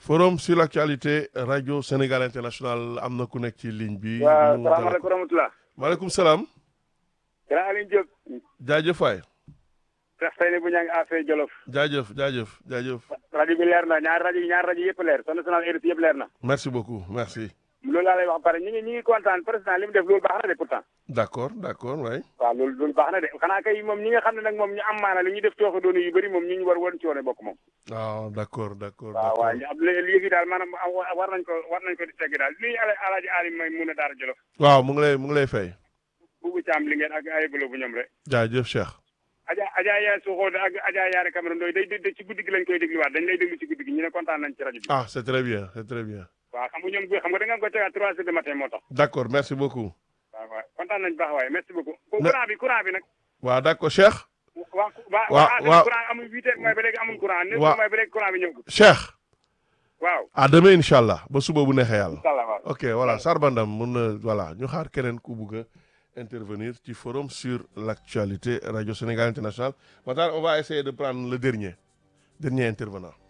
forum sur l'actualité radio Sénégal international am na ku nekk ci ligne bi. waaw ñu dalal ko. salaamaaleykum wa rahmatulah. maaleykum salaam. grand Alioune Diop. jaajëf waay. Cheikh Seyni bu ñaa ngi affaire Jolof. jaajëf jaajëf jaajëf. rajo bi leer na ñaari rajo yi ñaari rajo yëpp leer son national RFI yëpp leer na. merci beaucoup merci. loolu laa lay wax pare ñu ngi ñu ngi kontaan président li mu def loolu baax na de pourtant. d'accord d'accord waay. waaw loolu loolu baax na de xanaa kay moom ñi nga xam ne nag moom ñu am maana li ñuy def tooxe doonu yu bëri moom ñu ñu war woon ci woon bokk moom. ah d'accord d'accord waaw d'accord waaw ñu ab léegi daal maanaam war nañ ko war nañ ko di teggi daal nuyu ala alaaji alim may mun a daara Jolof. waaw mu ngi lay mu ngi lay fay. buubu caam li ngeen ak ay bëlo bu ñoom rek. jaajëf Cheikh. Adja Adja yaay suuxoo ak Adja yaare Cameroun doy day day ci guddi gi lañ koy dégluwaat dañ lay déglu ci guddi gi ñu ne kontaan nañ ci rajo bi. ah c'est très bien c'est très bien. waaw xam nga ñoom xam nga da nga ko tegaat trois heures du matin moo tax. d'accord merci beaucoup. waaw waaw kontaan nañ baax waaye merci beaucoup. Na- courant bi courant bi nag. waaw d'accord Cheikh. waa waa waaw waa waaw. courant amul huit heures mooy ba léegi amul courant. neuf waaw. heures mooy ba léegi courant bi ñëw. Cheikh. waaw. à demain incha allah ba suba bu neexee yàlla. incha allah waaw. ok voilà Sarbandam mun na voilà ñu xaar keneen ku bugg a intervenir ci forum sur l'actualité radio Sénégal international Matar on va essayer de prendre le dernier dernier intervenant